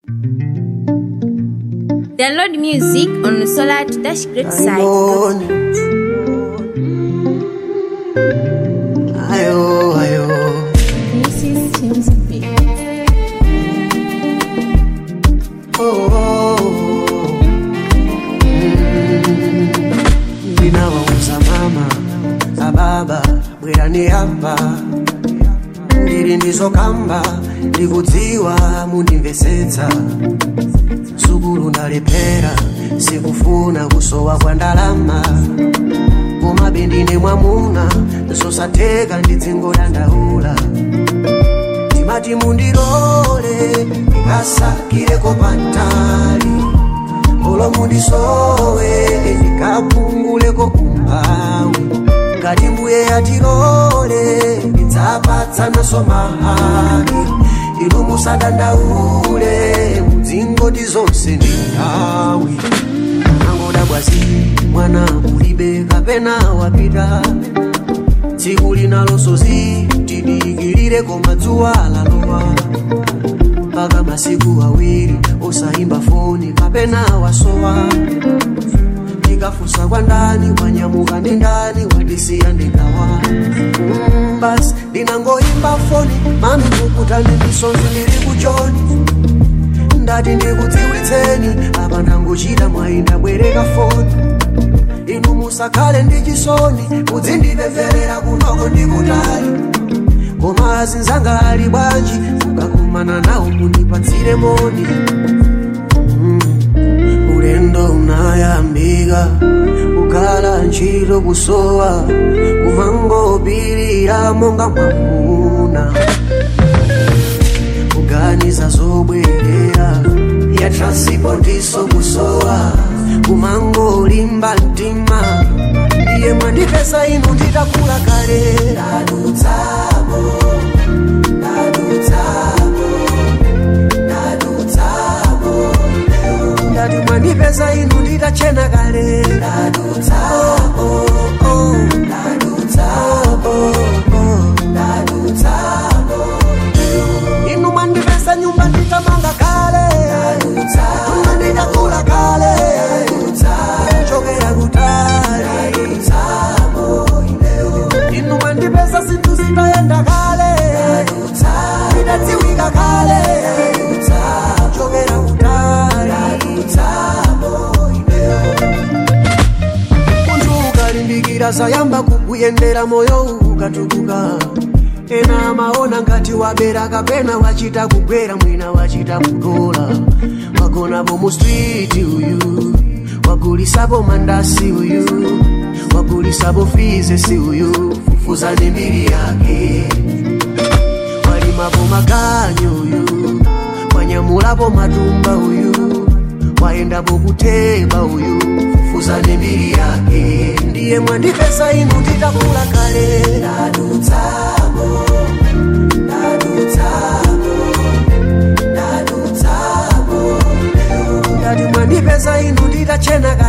Download music on the Solar Dash Great site. Ayoni. Ayo, ayo. Oh, oh, oh. Mm. Ndinawauza mama na baba bwerani hapa ndiri ndizokamba ndikudziwa mundimvesetsa sukulu ndalephera sikufuna kusowa kwa ndalama koma bendine mwamuna zosatheka ndidzingodandaula timati mundirole ndikasakireko pantali olo mundisowe ndikapunguleko umphawi ngati mbuye yatilole ndidzapatsanaso mahaki inu musadandaule mudzingondi zonse ndi nthawi angoda bwazi mwana ulibe kapena wapita tsiku linalosozi tidikirire koma dzuwa lalowa mpaka masiku awiri osayimba foni kapena wasowa ndikafunsa kwa ndani wanyamuka ndi ndani wadisiya ndikawa mm, basi ndinangoyimba foni mami mukutani misonzi ndili kuchoni ndati ndikudziwitseni apa ndangochita mwayi ndabwereka foni inu musakhale ndi chisoni mudzindipempherera kunoko ndikutali koma azinzanga ali bwanji mukakumana nawo mundipatsire moni Mm. ulendo unayambika kukhala ntchito kusowa kumangopirira monga mwamuna kuganiza zobwerera ya transipotiso kusowa kumangolimba mtima ndiye mwandipesa inu nditakula kale ndadutsamo ndadutsamo ndadutsamo ndati mwandipesa inu nditachena kale ndadutsamo oh, ndadutsamo oh, ndadutsamo inu mwandipesa nyumba nditamanga kale nyumba nditakula kale chokera kutali inu mwandipesa zinthu zitayenda kale zidadziwika kale chokera kutali munthu ukalimbikira zayamba kukuyendera moyo ukatukuka ena amaona ngati wabera kapena wachita kugwera mwina wachita kudola wagonapo mu street uyu wagulisapo mandasi uyu wagulisapo fizesi uyu fufuzani mbiri yake walimapo maganyo uyu wanyamulapo matumba uyu waendapo kuteba uyu fufuzani mbiri yake ndiye mwandipesa inu nditakula kale ndadutsamo ndadutsamo ndadutsamo ngati mwandipesa inu nditachena kale